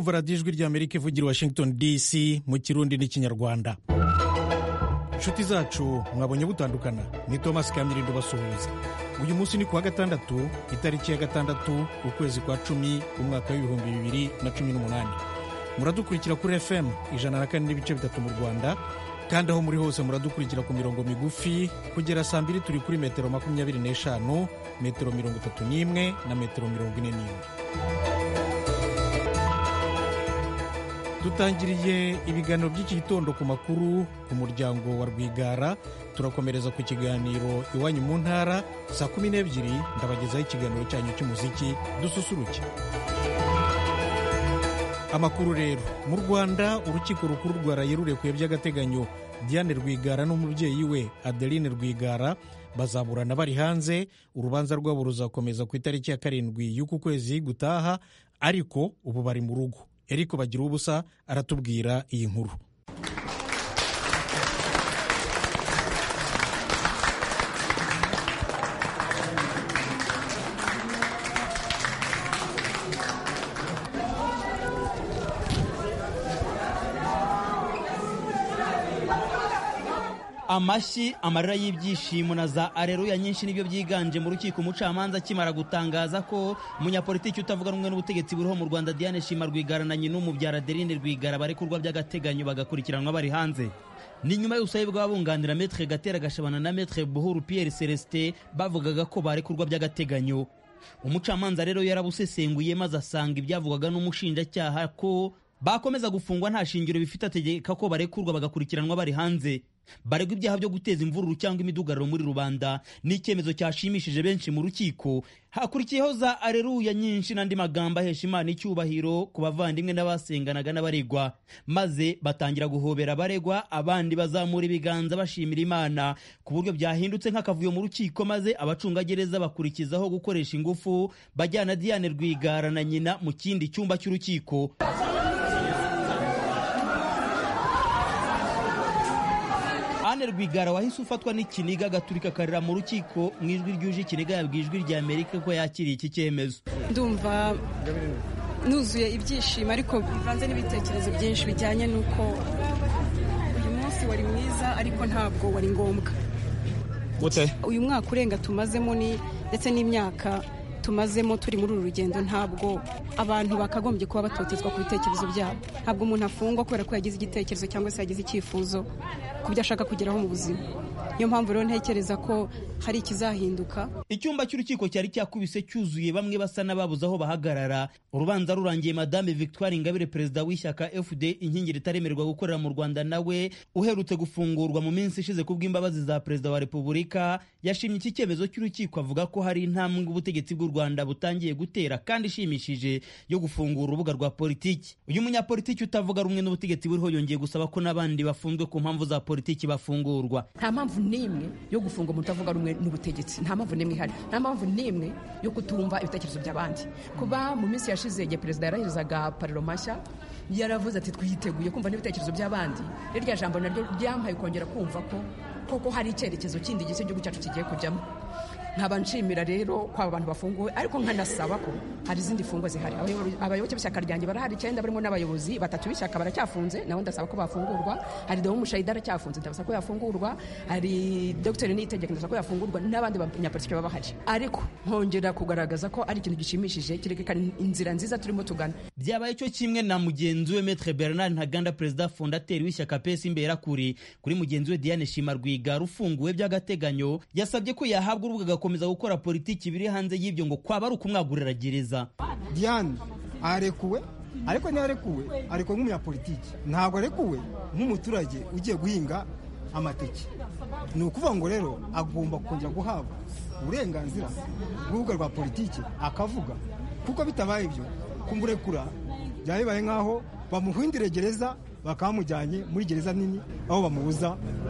kumva radiyo ijwi ry'amerika ivugira washington dc mu kirundi n'ikinyarwanda inshuti zacu mwabonye butandukana ni thomas kamirindo basuhuza uyu munsi ni kuwa gatandatu itariki ya gatandatu ukwezi kwa cumi umwaka w'ibihumbi bibiri na cumi n'umunani muradukurikira kuri fm ijana na kane n'ibice bitatu mu rwanda kandi aho muri hose muradukurikira ku mirongo migufi kugera saa mbiri turi kuri metero makumyabiri n'eshanu metero mirongo itatu n'imwe na metero mirongo ine n'imwe dutangiriye ibiganiro by'iki gitondo ku makuru ku muryango wa rwigara turakomereza ku kiganiro iwanyu mu ntara saa kumi n'ebyiri ndabagezaho ikiganiro cyanyu cy'umuziki dususuruke amakuru rero mu rwanda urukiko rukuru rwaraye rurekuye by'agateganyo diane rwigara n'umubyeyi we adeline rwigara bazaburana bari hanze urubanza rwabo ruzakomeza ku itariki ya karindwi y'uku kwezi gutaha ariko ubu bari mu rugo eriko bagira ubusa aratubwira iyi nkuru amashyi amarira y'ibyishimo na za areruya nyinshi nibyo byiganje mu rukiko umucamanza akimara gutangaza ko umunyapolitiki utavuga rumwe n'ubutegetsi buriho mu rwanda diane shima rwigara na nyina umubyara adeline rwigara barekurwa by'agateganyo bagakurikiranwa bari hanze ni nyuma y'ubusabe bw'abunganira metre gatera gashabana na metre buhuru pierre celestin bavugaga ko barekurwa by'agateganyo umucamanza rero yarabusesenguye maze asanga ibyavugwaga n'umushinjacyaha ko bakomeza gufungwa nta shingiro bifite ategeka ko barekurwa bagakurikiranwa bari hanze baregwa ibyaha byo guteza imvururu cyangwa imidugararo muri rubanda ni icyemezo cyashimishije benshi mu rukiko hakurikiyeho za areruya nyinshi n'andi magambo ahesha imana icyubahiro ku bavandimwe n'abasenganaga n'abaregwa maze batangira guhobera abaregwa abandi bazamura ibiganza bashimira imana ku buryo byahindutse nk'akavuyo mu rukiko maze abacungagereza bakurikizaho gukoresha ingufu bajyana diane rwigara na nyina mu kindi cyumba cy'urukiko Anne Rwigara wahise ufatwa n'ikiniga agaturika akarira mu rukiko mu ijwi ryuje ikiniga yabwiye ijwi rya Amerika ko yakiriye iki cyemezo ndumva nuzuye ibyishimo ariko bivanze n'ibitekerezo byinshi bijyanye n'uko uyu munsi wari mwiza ariko ntabwo wari ngombwa uyu mwaka urenga tumazemo ni ndetse n'imyaka tumazemo turi muri uru rugendo ntabwo abantu bakagombye kuba batotezwa ku bitekerezo byabo ntabwo umuntu afungwa kubera ko yagize igitekerezo cyangwa se yagize icyifuzo ku byo ashaka kugeraho mu buzima niyo mpamvu rero ntekereza ko hari ikizahinduka icyumba cy'urukiko cyari cyakubise cyuzuye bamwe basa n'ababuze aho bahagarara urubanza rurangiye madame victoire ingabire perezida w'ishyaka fd inkingi ritaremererwa gukorera mu rwanda nawe uherutse gufungurwa mu minsi ishize ku bw'imbabazi za perezida wa repubulika yashimye iki cyemezo cy'urukiko avuga ko hari intambwe ubutegetsi bw'u rwanda butangiye gutera kandi ishimishije yo gufungura urubuga rwa politiki uyu munyapolitiki utavuga rumwe n'ubutegetsi buriho yongeye gusaba ko n'abandi bafunzwe ku mpamvu za politiki bafungurwa nta mpamvu n'imwe yo gufunga umuntu utavuga rumwe n'ubutegetsi nta mpamvu n'imwe ihari nta mpamvu n'imwe yo kutumva ibitekerezo by'abandi kuba mu minsi yashize igihe perezida yarahizaga pariro mashya yaravuze ati twiteguye kumva n'ibitekerezo by'abandi irya jambo naryo ryampaye kongera kumva ko koko hari icyerekezo kindi gisa igihugu cyacu kigiye kujyamo nkaba nshimira rero ko aba bantu bafunguwe ariko nkanasaba ko hari izindi fungwa zihari abayoboke b'ishyaka ryanjye barahari icyenda barimo n'abayobozi batatu b'ishyaka baracyafunze nabo ndasaba ko bafungurwa hari dewo mushayida aracyafunze ndabasaba ko yafungurwa hari dogiteri niyitegeka ndasaba ko yafungurwa n'abandi banyapolitiki baba bahari ariko nkongera kugaragaza ko ari ikintu gishimishije kirerekana inzira nziza turimo tugana byabaye cyo kimwe na mugenzi we metre bernard ntaganda perezida fondateri w'ishyaka pesi imberakuri kuri mugenzi we diane shima rwigara ufunguwe by'agateganyo yasabye ko yahabwa urubuga gukomeza gukora politiki biri hanze y'ibyo ngo kwaba ari ukumwagurira gereza diane arekuwe ariko ntiyarekuwe arekuwe nk'umunyapolitiki ntabwo arekuwe nk'umuturage ugiye guhinga amateke ni ukuvuga ngo rero agomba kongera guhabwa uburenganzira bw'urubuga rwa politiki akavuga kuko bitabaye ibyo kumurekura byaba bibaye nk'aho bamuhindire gereza bakaba bamujyanye muri gereza nini aho bamubuza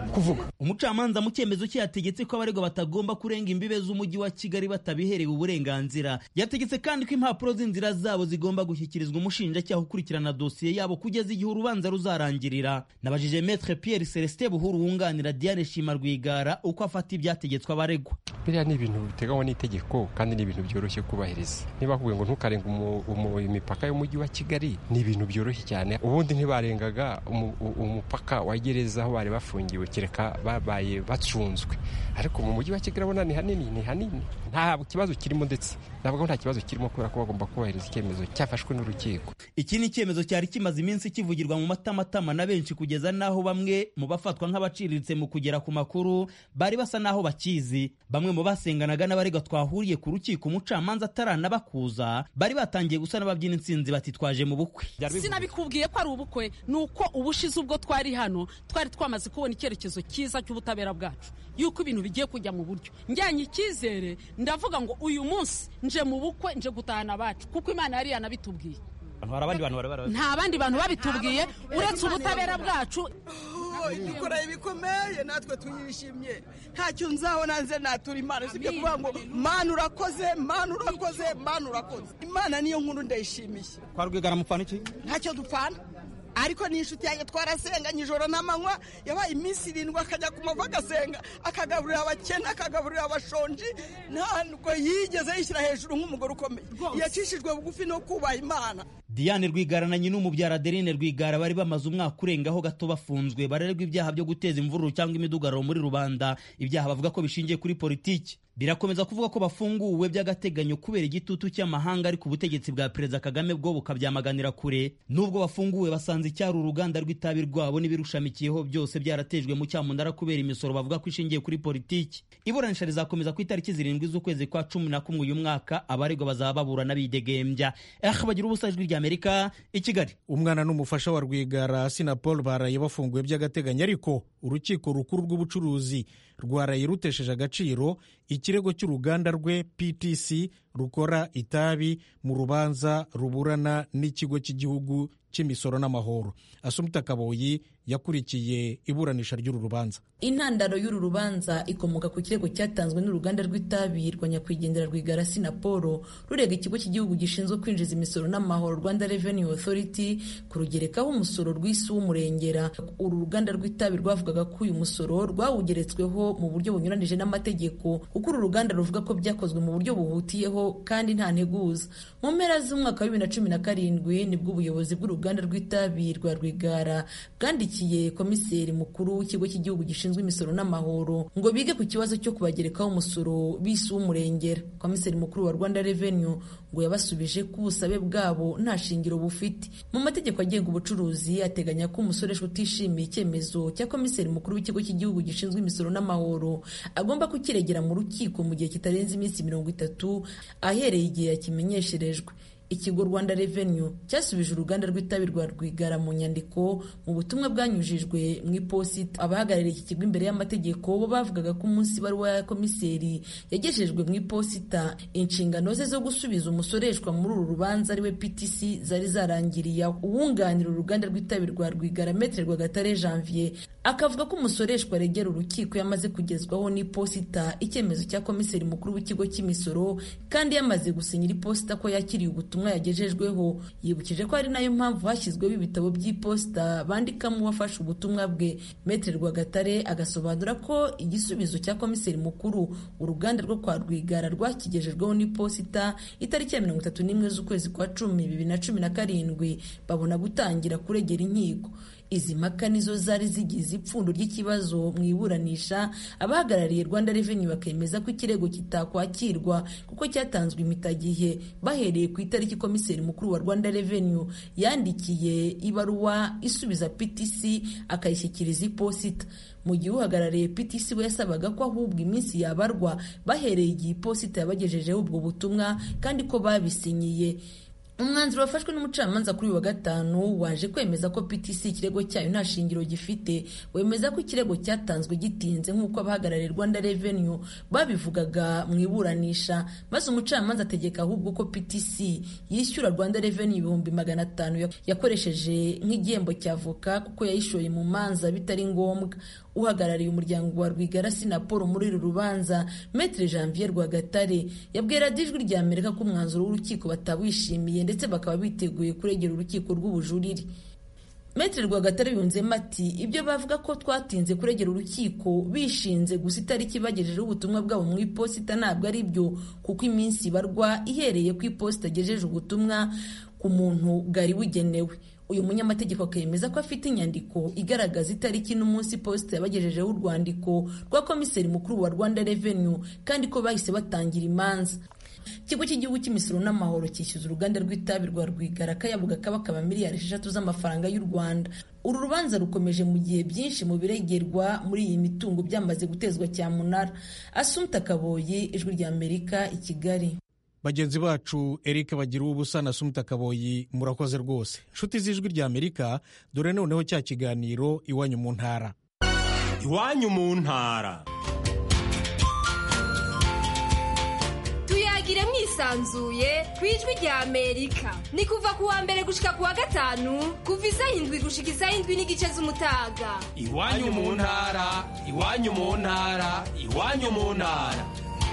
kuvuga umucamanza mu cyemezo cye yategetse ko abaregwa batagomba kurenga imbibe z'umujyi wa kigali batabiherewe uburenganzira yategetse kandi ko impapuro z'inzira zabo zigomba gushyikirizwa umushinjacyaha ukurikirana dosiye yabo kugeza igihe urubanza ruzarangirira nabajije metre pierre celestin buhuru wunganira diane shima rwigara uko afata ibyategetswe abaregwa biriya ni ibintu biteganywa n'itegeko kandi ni ibintu byoroshye kubahiriza niba bakubwiye ngo ntukarenga imipaka y'umujyi wa kigali ni ibintu byoroshye cyane ubundi ntibarengaga umupaka wa gereza aho bari bafungiwe kereka babaye bacunzwe ariko mu mujyi wa kigali abona ni hanini ni hanini nta kibazo kirimo ndetse ntabwo nta kibazo kirimo kubera ko bagomba kubahiriza icyemezo cyafashwe n'urukiko iki ni icyemezo cyari kimaze iminsi kivugirwa mu matamatama na benshi kugeza n'aho bamwe mu bafatwa nk'abaciriritse mu kugera ku makuru bari basa n'aho bakizi bamwe mu basenganaga n'abaregwa twahuriye ku rukiko umucamanza ataranabakuza bari batangiye gusa n'ababyina intsinzi bati twaje mu bukwe sinabikubwiye ko ari ubukwe ni uko ubushize ubwo twari hano twari twamaze kubona icyerekezo cyiza cy'ubutabera bwacu yuko ibintu bigiye kujya mu buryo njyanye icyizere ndavuga ngo uyu munsi nje mu bukwe nje gutahana abacu kuko imana yari yanabitubwiye nta bandi bantu babitubwiye uretse ubutabera bwacu dukora ibikomeye natwe tuyishimye ntacyo nzabona nze natura imana usibye kuvuga ngo mana urakoze mana urakoze mana urakoze imana niyo nkuru ndayishimiye kwa rwigara mupfana iki ntacyo dupfana ariko ni inshuti yanjye twarasenganye ijoro n'amanywa yabaye iminsi irindwi akajya ku mavi agasenga akagaburira abakene akagaburira abashonji ntabwo yigeze yishyira hejuru nk'umugore ukomeye yacishijwe bugufi no kubaha imana diane rwigara na nyina umubyara adeline rwigara bari bamaze umwaka urengaho gato bafunzwe barererwa ibyaha byo guteza imvururu cyangwa imidugararo muri rubanda ibyaha bavuga ko bishingiye kuri politiki birakomeza kuvuga ko bafunguwe by'agateganyo kubera igitutu cy'amahanga ariko ubutegetsi bwa perezida kagame bwo bukabyamaganira kure nubwo bafunguwe basanze icyari uruganda rw'itabi rwabo n'ibirushamikiyeho byose byaratejwe mu cyamunara kubera imisoro bavuga ko ishingiye kuri politiki iburanisha rizakomeza ku itariki zirindwi z'ukwezi kwa cumi na kumwe uyu mwaka abaregwa bazaba baburana bidegembya eh bagira ubusa ijwi rya amerika i kigali umwana n'umufasha wa rwigara sina paul baraye bafunguwe by'agateganyo ariko urukiko rukuru rw'ubucuruzi rwaraye rutesheje agaciro ikirego cy'uruganda rwe ptc rukora itabi mu rubanza ruburana n'ikigo cy'igihugu cy'imisoro n'amahoro asumuta kaboyi yakurikiye iburanisha ry'uru rubanza intandaro y'uru rubanza ikomoka ku kirego cyatanzwe n'uruganda rw'itabi rwa nyakwigendera rwigara sinaporo rurega ikigo cy'igihugu gishinzwe kwinjiza imisoro n'amahoro rwanda revenue authority kurugerekaho umusoro rw'isi w'umurengera uru ruganda rw'itabi rwavugaga ko uyu musoro rwawugeretsweho mu buryo bunyuranije n'amategeko kuko uru ruganda ruvuga ko byakozwe mu buryo buhutiyeho kandi nta nteguza mu mpera z'umwaka wa bibiri na cumi na karindwi nibwo ubuyobozi bw'uruganda rw'itabi rwa rwigara bwandikiye komiseri mukuru w'ikigo cy'igihugu gishinzwe imisoro n'amahoro ngo bige ku kibazo cyo kubagerekaho umusoro bisi w'umurengera komiseri mukuru wa rwanda revenue ngo yabasubije ko ubusabe bwabo nta shingiro bufite mu mategeko agenga ubucuruzi ateganya ko umusoresha utishimiye icyemezo cya komiseri mukuru w'ikigo cy'igihugu gishinzwe imisoro n'amahoro agomba kukiregera mu rukiko mu gihe kitarenze iminsi mirongo itatu ahereye igihe yakimenyesherejwe ikigo rwanda revenue cyasubije uruganda rw'itabi rwa rwigara mu nyandiko mu butumwa bwanyujijwe mu iposita abahagarariye iki kigo imbere y'amategeko bo bavugaga ko umunsi ibaruwa ya komiseri yagejejwe mu iposita inshingano ze zo gusubiza umusoreshwa muri uru rubanza ariwe ptc zari zarangiriye aho uwunganira uruganda rw'itabi rwa rwigara metere rwagatare janvier akavuga ko umusoreshwa aregera urukiko yamaze kugezwaho n'iposita icyemezo cya komiseri mukuru w'ikigo cy'imisoro kandi yamaze gusinyira iposita ko yakiriye ubutumwa yagejejweho yibukije ko ari nayo mpamvu hashyizweho ibitabo by'iposita bandikamo uwafashe ubutumwa bwe metere rwagatare agasobanura ko igisubizo cya komiseri mukuru uruganda rwo kwa rwigara rwakigejejweho n'iposita itariki ya mirongo itatu n'imwe z'ukwezi kwa cumi bibiri na cumi na karindwi babona gutangira kuregera inkiko izi mpaka nizo zari zigize ipfundo ry'ikibazo mu iburanisha abahagarariye rwanda revenue bakemeza ko ikirego kitakwakirwa kuko cyatanzwe imitagihe bahereye ku itariki komiseri mukuru wa rwanda revenue yandikiye ibaruwa isubiza ptc akayishyikiriza iposita mu gihe uhagarariye ptc we yasabaga ko ahubwo iminsi yabarwa bahereye igihe iposita yabagejejeho ubwo butumwa kandi ko babisinyiye umwanzuro wafashwe n'umucamanza kuri uyu wa gatanu waje kwemeza ko ptc ikirego cyayo nta shingiro gifite wemeza ko ikirego cyatanzwe gitinze nk'uko abahagarariye rwanda revenue babivugaga mu iburanisha maze umucamanza ategeka ahubwo ko ptc yishyura rwanda revenue ibihumbi magana atanu yakoresheje nk'igihembo cy'avoka kuko yayishoye mu manza bitari ngombwa uhagarariye umuryango wa rwigara sinaporo muri uru rubanza metre janvier rwagatare yabwiye radiyo ijwi rya amerika ko umwanzuro w'urukiko batawishimiye ndetse bakaba biteguye kuregera urukiko rw'ubujurire metre rwagatare yunzemo ati ibyo bavuga ko twatinze kuregera urukiko bishinze gusa itariki bagejejeho ubutumwa bwabo mu iposita ntabwo ari byo kuko iminsi ibarwa ihereye ku iposita agejeje ubutumwa ku muntu bwari bugenewe uyu munyamategeko akemeza ko afite inyandiko igaragaza itariki n'umunsi posita yabagejejeho urwandiko rwa komiseri mukuru wa rwanda revenue kandi ko bahise batangira imanza ikigo cy'igihugu cy'imisoro n'amahoro cyishyuza uruganda rw'itabi rwa rwigara kayabuga kabakaba miliyari esheshatu z'amafaranga y'u rwanda uru rubanza rukomeje mu gihe byinshi mu biregerwa muri iyi mitungo byamaze gutezwa cyamunara asumta kaboyi ijwi rya amerika i kigali bagenzi bacu eric bagira ubusa na sumita kaboyi murakoze rwose inshuti z'ijwi rya amerika dore noneho cya kiganiro iwanyu mu ntara iwanyu mu ntara tuyagire mwisanzuye ku ijwi rya amerika ni kuva ku wa mbere gushika ku wa gatanu kuva isaha indwi gushika isaha indwi n'igice z'umutaga iwanyu mu ntara iwanyu mu ntara iwanyu mu ntara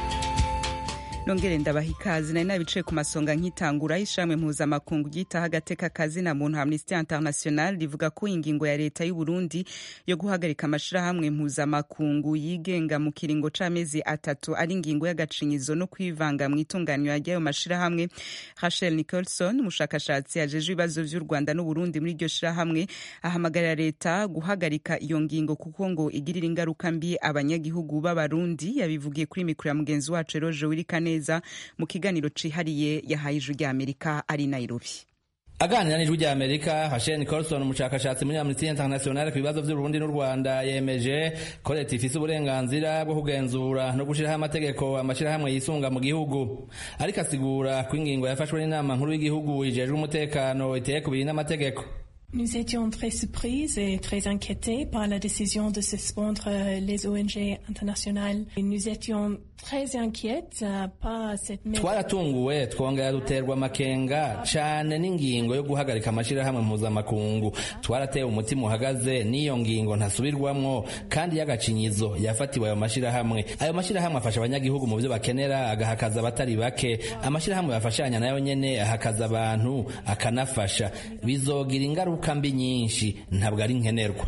nongere ndabaha ikaze nari nabicaye ku masonga nkitangura y'ishamwe mpuzamakungu ryitaho agateka kazina muntu amnesty international rivuga ko ingingo ya leta y'u Burundi yo guhagarika amashirahamwe mpuzamakungu yigenga mu kiringo c'amezi atatu ari ingingo y'agacinyizo no kwivanga mu itunganywa ry'ayo mashirahamwe Rachel Nicholson umushakashatsi ajejwe ibibazo vy'u Rwanda n'u Burundi muri iryo shirahamwe ahamagarira leta guhagarika iyo ngingo kuko ngo igirira ingaruka mbi abanyagihugu b'abarundi yabivugiye kuri mikoro ya mugenzi wacu Eroje Wirikane neza mu kiganiro cihariye yahaye ijwi rya amerika ari nairobi aganira n'ijwi rya amerika hashen nicholson umushakashatsi muri amnesty international ku bibazo by'uburundi n'u rwanda yemeje ko leta ifise uburenganzira bwo kugenzura no gushiraho amategeko amashyirahamwe yisunga mu gihugu ariko asigura ko ingingo yafashwe n'inama nkuru y'igihugu ijejwe umutekano iteye kubiri n'amategeko Nous étions très surprises et très inquiétés par la décision de suspendre les ONG internationales. Et nous étions très inquiètes par cette twaratunguwe twongera duterwa amakenga cane n'ingingo yo guhagarika amashirahamwe mpuzamakungu twaratewe umutima uhagaze n'iyo ngingo ntasubirwamwo kandi y'agacinyizo yafatiwe ayo mashirahamwe ayo mashirahamwe afasha abanyagihugu mu vyo bakenera agahakaza abatari bake amashirahamwe bafashanya nayo nyene ahakaza abantu akanafasha bizogira ingaruka ingaruka mbi nyinshi ntabwo ari nkenerwa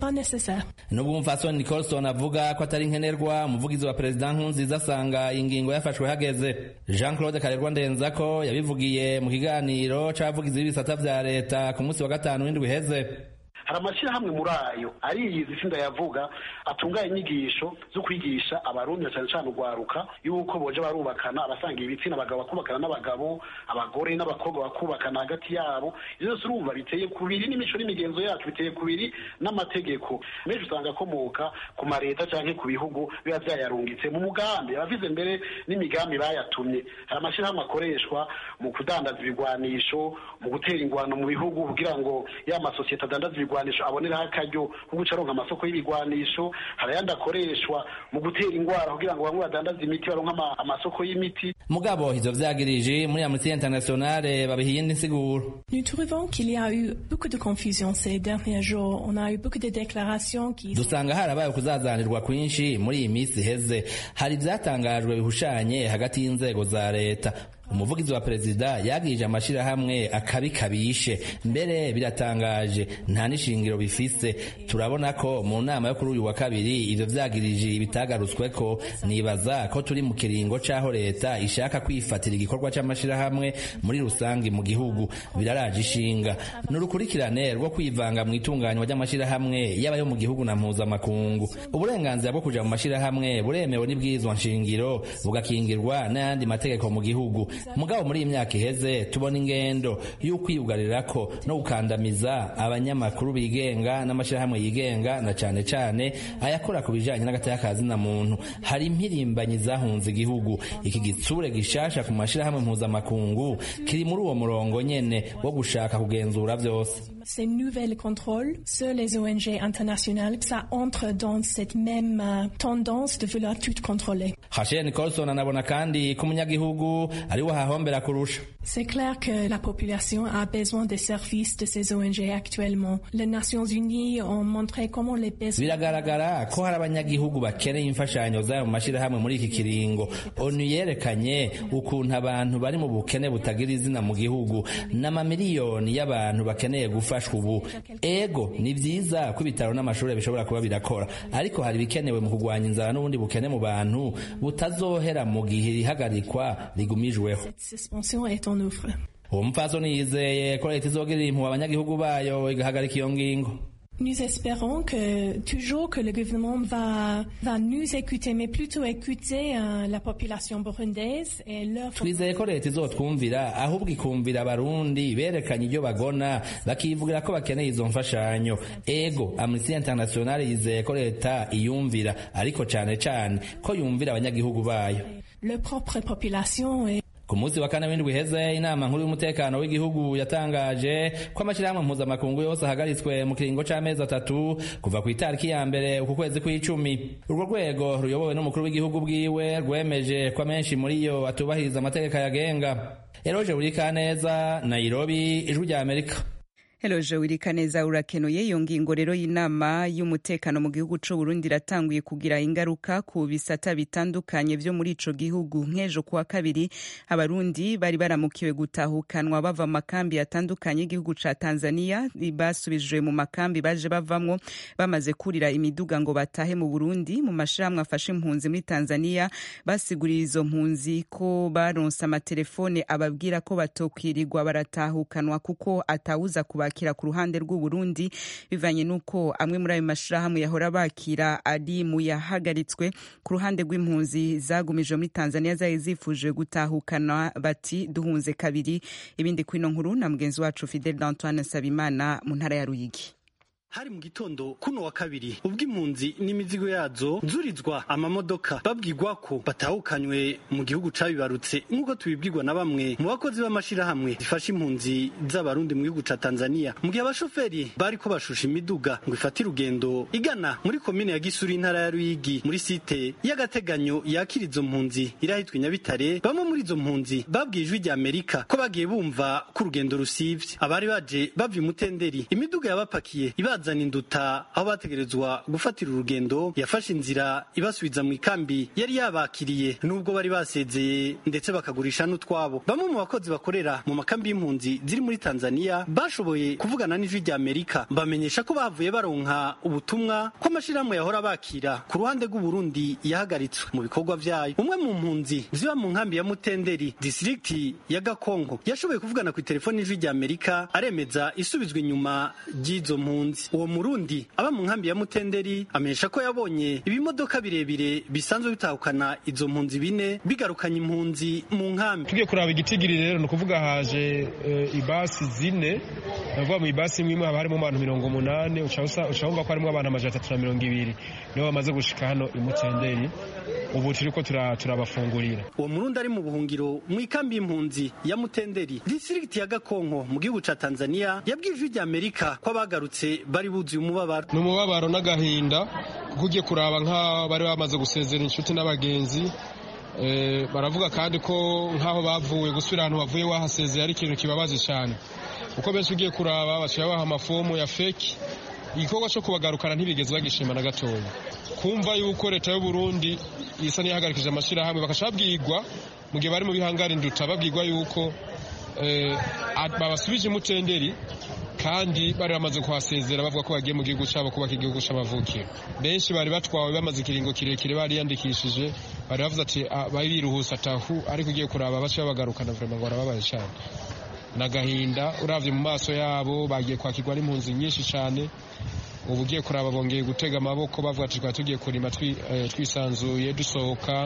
nubwo umufasoni nicolson avuga ko atari nkenerwa umuvugizi wa perezida nkunziza asanga iyi ngingo yafashwe hageze jean claude karerwa ndenzako yabivugiye mu kiganiro c'abavugizi b'ibisata vya leta ku munsi wa gatanu w'indwi iheze hari amashyirahamwe muri ayo ariyizi isi ndayavuga atunganya inyigisho zo kwigisha abarundi cyane cyane urwaruka yuko boje barubakana abasanga ibitsina abagabo bakubakana n'abagabo abagore n'abakobwa bakubakana hagati yabo ibyo byose urumva biteye kubiri n'imico n'imigenzo yacu biteye kubiri n'amategeko menshi usanga akomoka ku mareta cyangwa ku bihugu biba byayarungitse mu mugambi abavize mbere n'imigambi bayatumye hari amashyirahamwe akoreshwa mu kudandaza ibigwanisho mu gutera ingwano mu bihugu kugira ngo ya masosiyete adandaza ibigwanisho ibigwanisho aboneraho akaryo ko guca aronka amasoko y'ibigwanisho hari ayandi akoreshwa mu gutera ingwara kugira ngo bamwe badandaze imiti baronka amasoko y'imiti mugabo ivyo vyagirije muri amnesty internationale babiha iyindi nsiguro Nous trouvons qu'il y a eu beaucoup de confusion ces derniers jours. On a eu beaucoup de déclarations qui dusanga harabaye ukuzazanirwa kwinshi muri iyi minsi iheze hari ivyatangajwe bihushanye hagati y'inzego za leta umuvugizi wa perezida yagirije amashirahamwe akabi kabishe mbere biratangaje nta n'ishingiro bifise turabona ko mu nama yo kuri uyu wa kabiri ivyo vyagirije bitagarutsweko nibaza ko turi mu kiringo c'aho leta ishaka kwifatira igikorwa c'amashirahamwe muri rusangi mu gihugu biraraje ishinga ni urukurikirane rwo kwivanga mu itunganywa ry'amashirahamwe yaba yo mu gihugu na mpuzamakungu uburenganzira bwo kuja mu mashirahamwe buremewe n'ibwirizwa nshingiro bugakingirwa n'ayandi mategeko mu gihugu mugabo muri iyi myaka iheze tubona ingendo y'ukwiyugarirako no gukandamiza abanyamakuru bigenga n'amashyirahamwe yigenga na cane cane ayakora ku bijanye n'agateka na muntu hari impirimbanyi zahunze igihugu iki gitsure gishasha ku mashyirahamwe mpuzamakungu kiri muri uwo murongo nyene wo gushaka kugenzura vyose Ces nouvelles contrôles sur les ONG internationales, ça entre dans cette même euh, tendance de vouloir tout contrôler. Rachel Nicholson anabona kandi ko umunyagihugu ari we ahahombera kurusha C'est clair que la population a besoin des services de ces ONG actuellement. Les Nations Unies ont montré comment les besoins... biragaragara ko hari abanyagihugu bakeneye imfashanyo zayo mu mashyirahamwe muri iki kiringo onu yerekanye ukuntu abantu bari mu bukene butagira izina mu gihugu n'amamiliyoni y'abantu bakeneye gufashwa ubu ego ni byiza ko ibitaro n'amashuri bishobora kuba birakora ariko hari ibikenewe mu kurwanya inzara n'ubundi bukene mu bantu butazohera mu gihe ihagarikwa rigumijweho Cette suspension est en œuvre. uwo mupfasoni yizeye ko leta izogirira impuhwe abanyagihugu bayo igahagarika iyo ngingo Nous espérons que toujours que le gouvernement va, va nous écouter, mais plutôt écouter euh, la population burundaise et leur... twizeye ko leta izotwumvira ahubwo ikumvira abarundi berekanye ibyo bagona bakivugira ko bakeneye izo mfashanyo ego amnesty international yizeye ko leta iyumvira ariko cane cane ko yumvira abanyagihugu bayo leur propre population et ku munsi wa kane w'indwi iheze inama nkuru y'umutekano w'igihugu yatangaje ko amashyirahamwe mpuzamakungu yose ahagaritswe mu kiringo c'amezi atatu kuva ku itariki ya mbere uku kwezi kw'icumi urwo rwego ruyobowe n'umukuru w'igihugu bwiwe rwemeje ko amenshi muri yo atubahiriza amategeko yagenga eroje burikaneza nairobi ijwi rya amerika Hello wirika neza urakenuye iyo ngingo rero y'inama y'umutekano mu gihugu c'u Burundi iratanguye kugira ingaruka ku bisata bitandukanye vyo muri ico gihugu nk'ejo kuwa kabiri abarundi bari baramukiwe gutahukanwa bava mu makambi atandukanye y'igihugu ca Tanzania basubijwe mu makambi baje bavamwo bamaze kurira imiduga ngo batahe mu Burundi mu mashirahamwe afashe impunzi muri Tanzania basigurira izo mpunzi ko baronse amatelefone ababwira ko batokwirirwa baratahukanwa kuko atawuza kuba bakira ku ruhande rw'u Burundi bivanye nuko amwe muri ayo mashirahamwe yahora bakira ari mu yahagaritswe ku ruhande rw'impunzi zagumije muri Tanzania zari zifuje gutahukana bati duhunze kabiri ibindi kwino nkuru na mugenzi wacu Fidel Antoine Sabimana mu ntara ya Ruyigi hari mu gitondo kuno wa kabiri ubwo impunzi n'imizigo yazo nzurizwa amamodoka babwirwa ko batahukanywe mu gihugu cabibarutse nk'uko tubibwirwa na bamwe mu bakozi b'amashirahamwe zifasha impunzi z'abarundi mu gihugu ca Tanzania mu gihe abashoferi bari ko bashusha imiduga ngo ifate urugendo igana muri komine ya Gisuri intara ya Ruyigi muri site y'agateganyo yakira izo mpunzi irahitwa Nyabitare bamwe muri izo mpunzi babwiye ijwi rya Amerika ko bagiye bumva ko urugendo rusivye abari baje bava imutenderi imiduga yabapakiye ibaza bazana induta aho bategerezwa gufatira urugendo yafashe inzira ibasubiza mu ikambi yari yabakiriye nubwo bari basezeye ndetse bakagurisha n'utwabo bamwe mu bakozi bakorera mu makambi y'impunzi ziri muri Tanzania bashoboye kuvugana n'ijwi rya Amerika bamenyesha ko bavuye baronka ubutumwa ko amashirahamwe yahora bakira ku ruhande rw'u Burundi yahagaritswe mu bikorwa vyayo umwe mu mpunzi ziba mu nkambi ya Mutenderi district ya Gakongo yashoboye kuvugana ku telefoni y'ijwi rya Amerika aremeza isubizwa inyuma ry'izo mpunzi uwo murundi aba mu nkambi ya mutenderi amenyesha ko yabonye ibimodoka birebire bisanzwe bitahukana izo mpunzi bine bigarukanye impunzi mu nkambi tugiye kuraba igitigiri rero ni ukuvuga haje uh, ibasi zine navuga mu ibasi imwe imwe haba harimo abantu mirongo umunani uca wumva ko harimo abantu amajana atatu na mirongo ibiri nibo bamaze gushika hano i mutenderi ubu turiko turabafungurira uwo murundi ari mu buhungiro mu ikambi y'impunzi ya mutenderi district ya gakonko mu gihugu ca tanzania yabwiye ijwi rya amerika ko abagarutse bari buzuye umubabaro ni umubabaro n'agahinda kuko ugiye kuraba nk'aho bari bamaze gusezera inshuti n'abagenzi baravuga kandi ko nk'aho bavuye gusubira ahantu bavuye wahasezeye ari ikintu kibabaje cyane kuko benshi ugiye kuraba bashobora baha amafomu ya feki igikorwa cyo kubagarukana ntibigeze bagishima na gatoya kumva yuko leta y'u Burundi isa n'iyahagarikije amashyirahamwe bakasha babwirwa mu gihe bari mu bihangara induta babwirwa yuko babasubije imutenderi kandi bari bamaze kuhasezera bavuga ko bagiye mu gihugu cyabo kubaka igihugu cy'amavukiro benshi bari batwawe bamaze ikiringo kirekire bariyandikishije bari bavuze ati bari biruhusa atahu ariko ugiye kuraba bace babagarukana vrema ngo barababaye cyane n'agahinda uravye mu maso yabo bagiye kwakirwa n'impunzi nyinshi cyane ubu ugiye kuraba bongeye gutega amaboko bavuga ati twari tugiye kurima twisanzuye dusohoka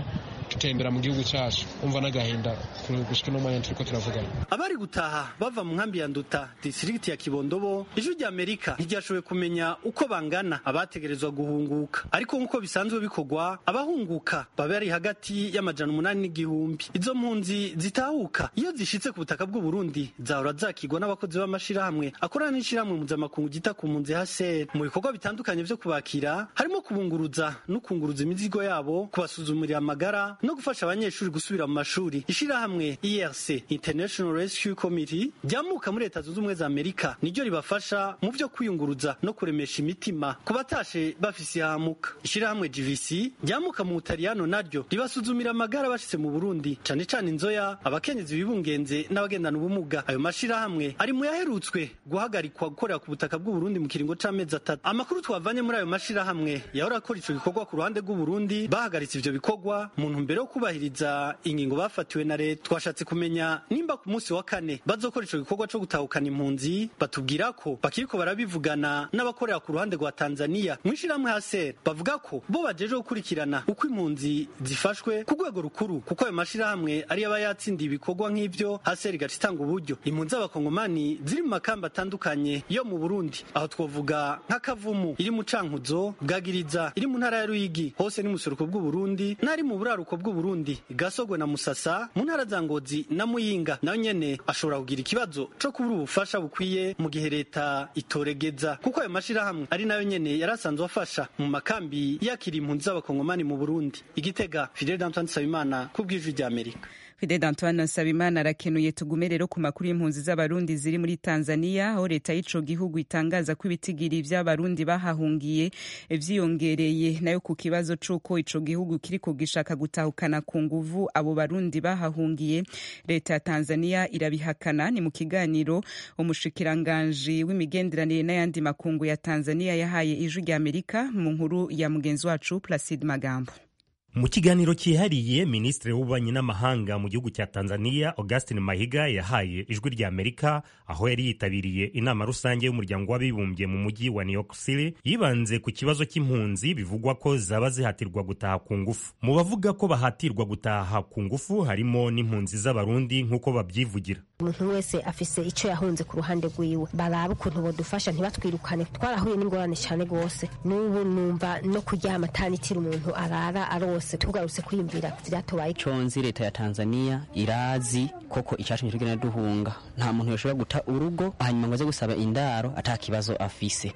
tutembera mu gihugu cyacu umva n'agahinda gushika no mwanya turiko turavugana abari gutaha bava mu nkambi ya nduta distrikiti ya kibondobo ijwi rya amerika ntiryashoboye kumenya uko bangana abategerezwa guhunguka ariko nk'uko bisanzwe bikorwa abahunguka baba bari hagati y'amajana umunani n'igihumbi izo mpunzi zitahuka iyo zishitse ku butaka bw'u Burundi zahora zakigwa n'abakozi b'amashirahamwe akorana n'ishirahamwe mpuzamakungu gita ku mpunzi HCR mu bikorwa bitandukanye vyo kubakira harimo kubunguruza no kunguruza imizigo yabo kubasuzumira amagara no gufasha abanyeshuri gusubira mu mashuri ishirahamwe IRC International Rescue Committee ryamuka muri leta zunze ubumwe za Amerika niryo ribafasha mu vyo kwiyunguruza no kuremesha imitima ku batashe bafise ihamuka ishirahamwe GVC ryamuka mu Butaliyano naryo ribasuzumira amagara bashitse mu Burundi cane cane inzoya abakenyezi bibungenze n'abagendana ubumuga ayo mashirahamwe ari mu yaherutswe guhagarikwa gukorera ku butaka bw'u Burundi mu kiringo c'amezi atatu amakuru twavanye muri ayo mashirahamwe yahora akora ico gikorwa ku ruhande rw'u Burundi bahagaritse ivyo bikorwa mu ntumbero yo kubahiriza ingingo bafatiwe na leta twashatse kumenya nimba ku munsi wa kane bazokora ico gikorwa co gutahukana impunzi batubwira ko bakiriko barabivugana n'abakorera ku ruhande rwa Tanzania mwishirahamwe haser bavuga ko bo bajeje gukurikirana uko impunzi zifashwe ku rwego rukuru kuko ayo mashirahamwe ari aba yatsindiye ibikorwa nk'ivyo haser igaca itanga uburyo impunzi z'abakongomani ziri mu makamba atandukanye yo mu Burundi aho twovuga nk'akavumu iri mu cankuzo bwagiriza iri mu ntara ya Ruyigi hose ni museruko bw'u Burundi n'ari mu buraruko bw'u Burundi gasogwe na Musasa mu ntara za Ngozi na Muyinga nayo nyene ashobora kugira ikibazo co kubura ubufasha bukwiye mu gihe leta itoregeza kuko ayo mashirahamwe ari nayo nyene yarasanzwe afasha mu makambi yakira impunzi z'abakongomani mu Burundi igitega Fidel Antoine Sabimana ku bw'ijwi rya Amerika Fidel Antoine Nsabimana arakenuye tugume rero ku makuru y'impunzi z'abarundi ziri muri Tanzania aho leta y'ico gihugu itangaza ko ibitigiri vy'abarundi bahahungiye vyiyongereye nayo ku kibazo c'uko ico gihugu kiriko gishaka gutahukana ku nguvu abo barundi bahahungiye leta ya Tanzania irabihakana ni mu kiganiro umushikiranganji w'imigenderanire n'ayandi makungu ya Tanzania yahaye ijwi rya Amerika mu nkuru ya mugenzi wacu Placide Magambo mu kiganiro cyihariye minisitiri w'ububanyi n'amahanga mu gihugu cya tanzania augustin mahiga yahaye ijwi rya amerika aho yari yitabiriye inama rusange y'umuryango w'abibumbye mu mujyi wa new york city yibanze ku kibazo cy'impunzi bivugwa ko zaba zihatirwa gutaha ku ngufu mu bavuga ko bahatirwa gutaha ku ngufu harimo n'impunzi z'abarundi nk'uko babyivugira umuntu wese afise icyo yahunze ku ruhande rwiwe baraba ukuntu bodufasha ntibatwirukane twarahuye n'ingorane cyane rwose n'ubu numva no kuryama atanitira umuntu arara arose tugarutse kwiyumvira vyatobaye conzi leta ya Tanzania irazi koko icatumye tugenda duhunga nta muntu yoshobora guta urugo hanyuma ngo aze gusaba indaro ata kibazo afise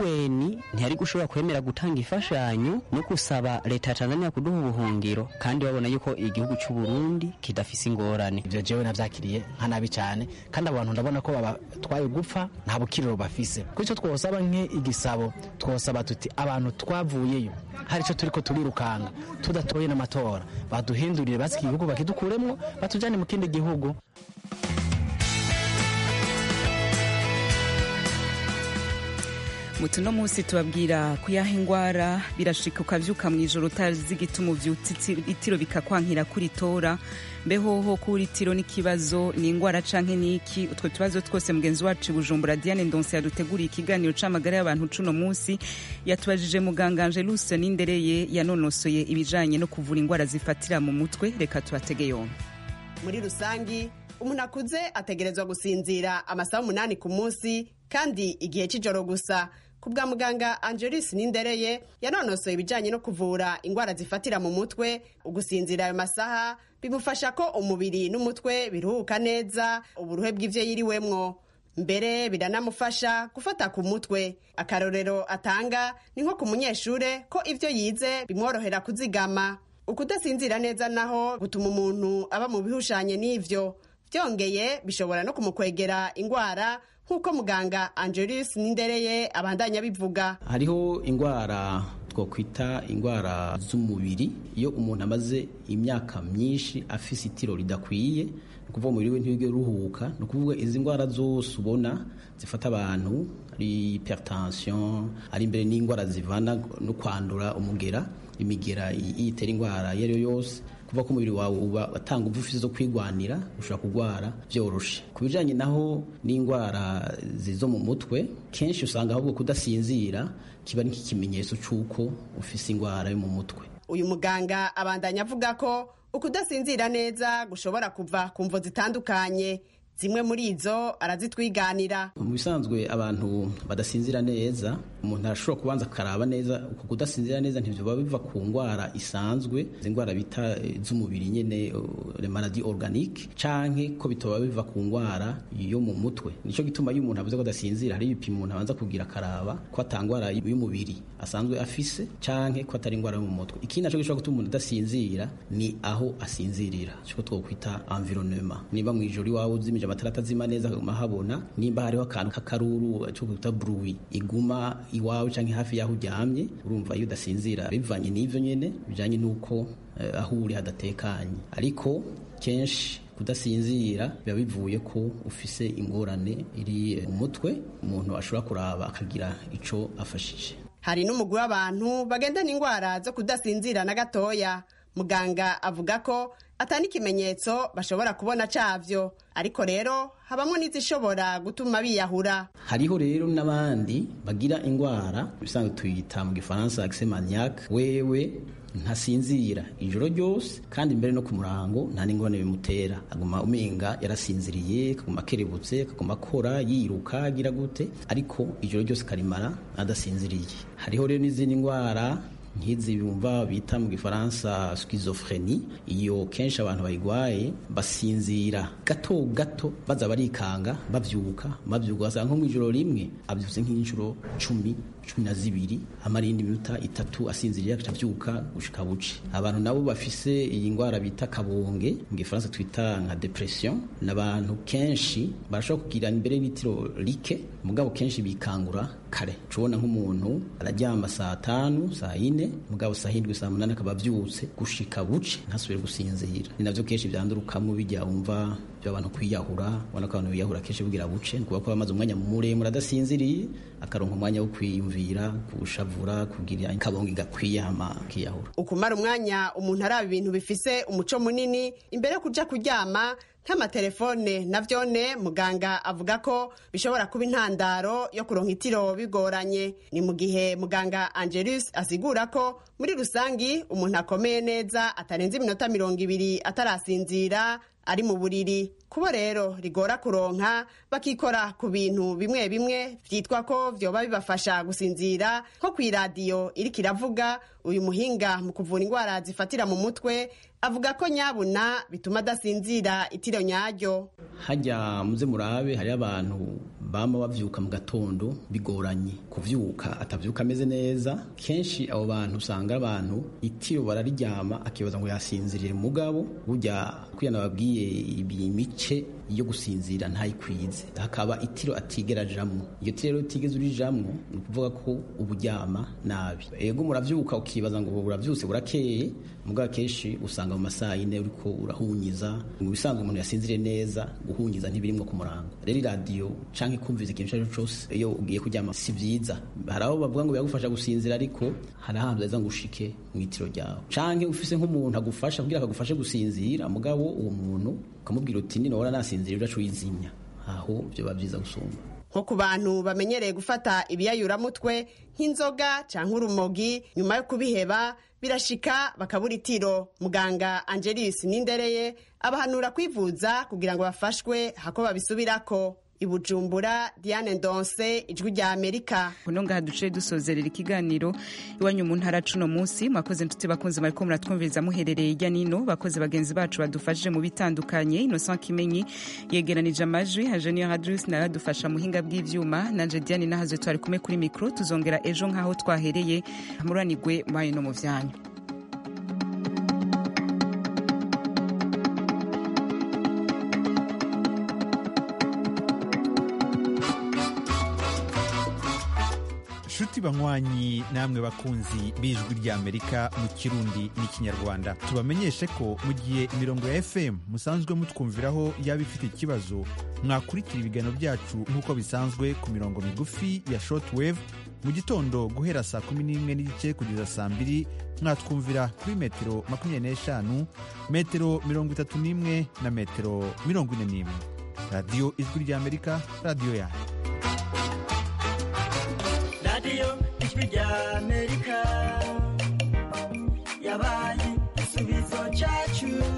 UN ntiyari gushobora kwemera gutanga imfashanyo no gusaba leta ya Tanzania kuduha ubuhungiro kandi babona yuko igihugu cy'u Burundi kidafise ingorane ivyo jewe navyakiriye nka nabi cyane kandi abantu ndabona ko babatwaye gupfa nta bukiriro bafise kuri icyo twosaba nk'igisabo twosaba tuti abantu twavuyeyo hari icyo turiko turirukanga tudatoye n'amatora baduhindurire basi iki gihugu bakidukuremwo batujyane mu kindi gihugu mutu no munsi tubabwira kuyaha ingwara birashika ukavyuka mw'ijoro utazi igituma uvyutse itiro bikakwankira kuri tora mbehoho kuri tiro n'ikibazo ni ingwara canke niki utwo tubazo twose mugenzi wacu bujumbura diane ndonse yaduteguriye ikiganiro c'amagara y'abantu cuno munsi yatubajije muganga angelus nindereye yanonosoye ibijanye no kuvura ingwara zifatira mu mutwe reka tubatege yombi muri rusangi umuntu akuze ategerezwa gusinzira amasaha umunani ku munsi kandi igihe cy'ijoro gusa ku bwa muganga angelis nindereye yanonosoye ibijyanye no kuvura indwara zifatira mu mutwe ugusinzira ayo masaha bimufasha ko umubiri n'umutwe biruhuka neza uburuhe bw'ibyo yiriwemwo mbere biranamufasha gufata ku mutwe akarorero atanga ni nko ku munyeshure ko ibyo yize bimworohera kuzigama ukudasinzira neza naho gutuma umuntu aba mu bihushanye n'ivyo byongeye bishobora no kumukwegera indwara nk'uko muganga angelis nindereye abandanya bivuga hariho indwara twakwita indwara z'umubiri iyo umuntu amaze imyaka myinshi afise itiro ridakwiye ni ukuvuga umubiri we ntiwige uruhuka ni ukuvuga izi ndwara zose ubona zifata abantu ari hypertension ari imbere n'indwara zivana no kwandura umugera imigera yitera indwara iyo ari yo yose kuva ko umubiri wawe uba watanga ubuvuzi zo kwigwanira ushobora kurwara byoroshe ku bijyanye naho n'indwara zo mu mutwe kenshi usanga ahubwo kudasinzira kiba nk'ikimenyetso cy'uko ufise indwara yo mu mutwe uyu muganga abandanya avuga ko ukudasinzira neza gushobora kuva ku mvo zitandukanye zimwe muri izo arazitwiganira mu bisanzwe abantu badasinzira neza umuntu arashobora kubanza akaraba neza uku kudasinzira neza ntibyoba biva ku ndwara isanzwe izi ndwara bita eh, z'umubiri nyene le maladie organique canke ko bitoba biva ku ndwara yo mu mutwe nico gituma iyo umuntu avuze ko adasinzira hari ibipimo umuntu abanza kugira akaraba ko atangwara y'umubiri asanzwe afise canke ko atari indwara yo mu mutwe ikindi naco gishobora gutuma umuntu adasinzira ni aho asinzirira cyo twokwita environnement niba mu ijoro iwawe uzimije amatara atazima neza akaguma habona nimba hariho akantu k'akaruru cyo kwita bruit iguma iwawe canke hafi yaho uryamye urumva iyo udasinzira bivanye n'ivyo nyene bijanye n'uko eh, aho uri hadatekanye ariko kenshi kudasinzira biba bivuye ko ufise ingorane iri eh, mu mutwe umuntu ashobora kuraba akagira ico afashije hari n'umugwi w'abantu bagendana indwara zo kudasinzira na gatoya muganga avuga ko atari ikimenyetso bashobora kubona cavyo ariko rero habamwo n'izishobora gutuma biyahura hariho rero n'abandi bagira indwara bisanzwe tuyita mu gifaransa accès maniaque wewe ntasinzira ijoro ryose kandi mbere no ku murango nta n'ingorane bimutera aguma umenga yarasinziriye akaguma akerebutse akaguma akora yiruka agira gute ariko ijoro ryose karimara adasinziriye hariho rero n'izindi ndwara nk'izi bumva bita mu gifaransa schizophrenie iyo kenshi abantu bayigwaye basinzira gato gato baza barikanga bavyuka bavyuka basanga nko mu ijoro rimwe avyutse nk'inshuro cumi cumi na zibiri amara iyindi minota itatu asinziriye agaca avyuka gushika buce abantu nabo bafise iyi ndwara bita kabonge mu gifaransa twita nka depression n'abantu kenshi barashobora kugira imbere y'itiro like mugabo kenshi bikangura kare tubona nk'umuntu araryama saa tanu saa yine mugabo saa hindwi saa munani akaba avyutse gushika buce ntasubire gusinzira ni navyo kenshi vyandurukamo bijya wumva by'abantu kwiyahura ubona ko abantu biyahura kenshi bugira buce ni kuba ko bamaze umwanya muremure adasinziriye akaronka umwanya wo kwiyumvira gushavura kugira akabonga gakwiye hama akiyahura ukumara umwanya umuntu araba ibintu bifise umuco munini imbere yo kuja kuryama nk'amatelefone na vyone muganga avuga ko bishobora kuba intandaro yo kuronka itiro bigoranye ni mu gihe muganga angelus asigura ko muri rusangi umuntu akomeye neza atarenze iminota mirongo ibiri atarasinzira ari mu buriri kubo rero rigora kuronka bakikora ku bintu bimwe bimwe vyitwa ko vyoba bibafasha gusinzira nko kw'iradiyo iriko iravuga uyu muhinga mu kuvura indwara zifatira mu mutwe avuga ko nyabuna bituma adasinzira itiro nyaryo hajya muze murabe hariho abantu bama bavyuka mu gatondo bigoranye kuvyuka atavyuka ameze neza kenshi abo bantu usanga abantu itiro barariryama akibaza ngo yasinzirire mugabo burya kuya nababwiye ibi mice yo gusinzira ntayikwize hakaba itiro atigera ajamwo iyo tiro rero utigeze urijamwo ni ukuvuga ko uburyama nabi ego muravyuka ukibaza ngo buravyutse burakeye mugabo kenshi usanga mu masaha yine uriko urahunyiza mu bisanzwe umuntu yasinzire neza guhunyiza ntibirimwo ku murango rero iradiyo canke kumviza ikintu ico ari cyo cose iyo ugiye kuryama si vyiza hari abo bavuga ngo biragufasha gusinzira ariko hari ahantu heza ngo ushike mu itiro ryawe canke ufise nk'umuntu agufasha kugira akagufashe gusinzira mugabo uwo muntu ukamubwira uti ninora nasinzira udaca uyizimya aho vyoba vyiza gusumba nko ku bantu bamenyereye gufata ibiyayuramutwe nk'inzoga canke urumogi nyuma yo kubiheba birashika bakabura itiro muganga angelis nindereye abahanura kwivuza kugira ngo bafashwe hako babisubirako ibujumbura diane ndonse ijwi rya amerika uno ngaha duce dusozerera ikiganiro iwanyu mu ntara cuno munsi mwakoze nshuti bakunze mariko muratwumviriza muherereye hirya nino bakoze bagenzi bacu badufashije mu bitandukanye innocent kimenyi yegeranije amajwi hajeniyo hadrus naradufasha muhinga bw'ivyuma nanje diane nahaze twari kumwe kuri mikro tuzongera ejo nk'aho twahereye muranigwe mwayo no mu vyanyu nshuti banywanyi namwe bakunzi b'ijwi ry'amerika mu kirundi n'ikinyarwanda tubamenyeshe ko mu gihe imirongo ya fm musanzwe mutwumviraho yaba ifite ikibazo mwakurikira ibiganiro byacu nk'uko bisanzwe ku mirongo migufi ya shortwave mu gitondo guhera saa kumi n'imwe n'igice kugeza saa mbiri mwatwumvira kuri metero makumyabiri n'eshanu metero mirongo itatu n'imwe na metero mirongo ine n'imwe radiyo ijwi ry'amerika radiyo yanyu radiyo ijwi rya amerika yabaye igisubizo cyacu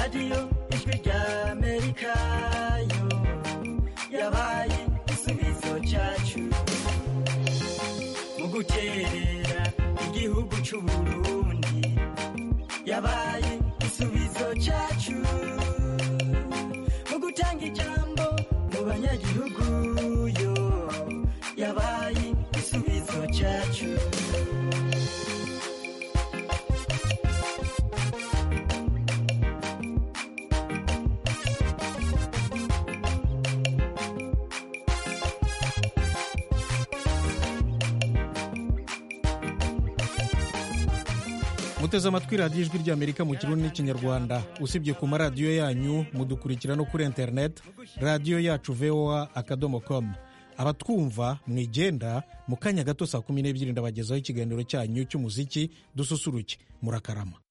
radiyo ijwi rya amerika yo yabaye igisubizo cyacu mu guterera igihugu cy'uburundi yabaye igisubizo cyacu mu gutanga ijambo mu banyagihugu yo yabaye igisubizo cyacu muteze amatwi radiyo ijwi ry'amerika mu kirundi n'ikinyarwanda usibye ku maradiyo yanyu mudukurikira no kuri interineti radiyo yacu voa akadomo komu abatwumva mwigenda mu kanya gato saa kumi n'ebyiri ndabagezaho ikiganiro cyanyu cy'umuziki dususuruke murakarama